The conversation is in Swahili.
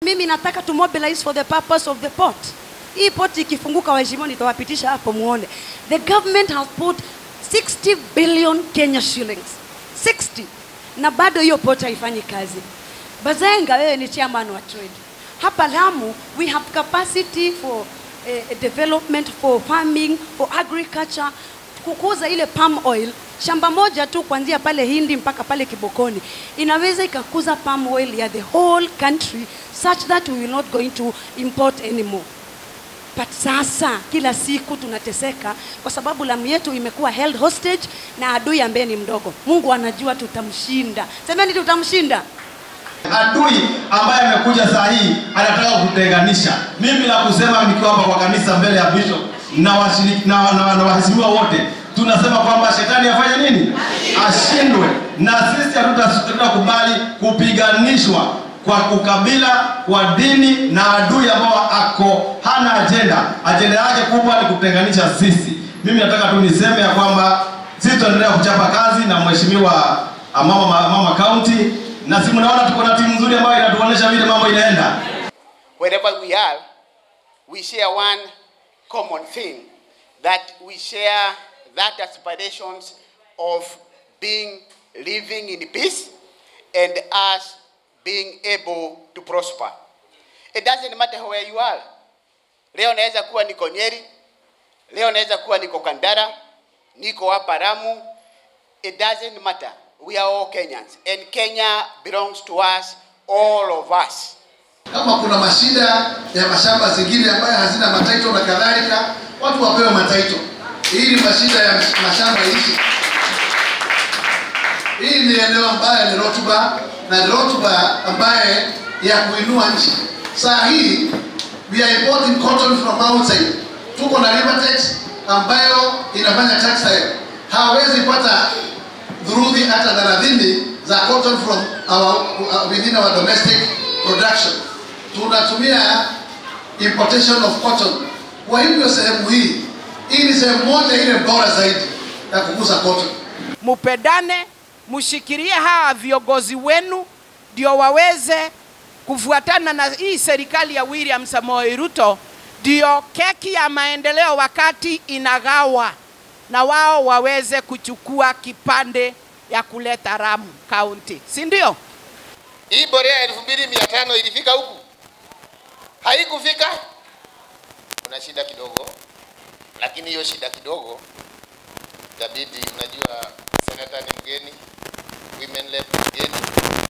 Mimi nataka to mobilize for the purpose of the port. Hii port ikifunguka, waheshimiwa, nitawapitisha hapo muone. The government has put 60 billion Kenya shillings 60, na bado hiyo port haifanyi kazi. Bazenga, wewe ni chairman wa trade hapa Lamu. We have capacity for eh, development for farming for agriculture, kukuza ile palm oil. Shamba moja tu kuanzia pale Hindi mpaka pale Kibokoni inaweza ikakuza palm oil ya the whole country such that we will not going to import anymore. But sasa kila siku tunateseka kwa sababu Lamu yetu imekuwa held hostage na adui ambaye ni mdogo. Mungu anajua tutamshinda. Semeni tutamshinda. Adui ambaye amekuja saa hii anataka kutenganisha. Mimi la kusema nikiwa hapa kwa kanisa mbele ya bishop na washiriki na, na, na waheshimiwa wote tunasema kwamba shetani afanye nini? Ashindwe, na sisi hatutakubali kupiganishwa kwa ukabila, kwa dini na adui ambao ako hana ajenda. Ajenda yake kubwa ni kutenganisha sisi. Mimi nataka tu niseme ya kwamba sisi tunaendelea kuchapa kazi na mheshimiwa ah, mama mama county, na si mnaona tuko na timu nzuri ambayo inatuonyesha vile mambo inaenda. wherever we are, we share one common thing that we share that aspirations of being living in peace and us being able to prosper. It doesn't matter where you are. Leo naweza kuwa niko Nyeri, leo naweza kuwa niko Kandara, niko hapa Lamu. It doesn't matter. We are all Kenyans and Kenya belongs to us, all of us. Kama kuna mashida ya mashamba zingine ambayo hazina mataito na kadhalika, watu wapewe mataito ili mashida ya mashamba ishi. Hii ni eneo ambayo ni rotuba na ni rotuba ambaye ya kuinua nchi. Saa hii we are importing cotton from outside. Tuko na Rivertex ambayo inafanya textile, hawezi pata dhuruthi hata thelathini za cotton from our, uh, within our domestic production. Tunatumia importation of cotton. Kwa hivyo sehemu hii, hii ni sehemu moja ile bora zaidi ya kukuza cotton. mupendane, mshikilie hawa viongozi wenu ndio waweze kufuatana na hii serikali ya William Samoei Ruto, ndio keki ya maendeleo wakati inagawa, na wao waweze kuchukua kipande ya kuleta Lamu County, si ndio? Hii borea elfu mbili mia tano ilifika huku? Haikufika. Kuna shida kidogo, lakini hiyo shida kidogo itabidi, unajua senata ni mgeni, women rep ni mgeni,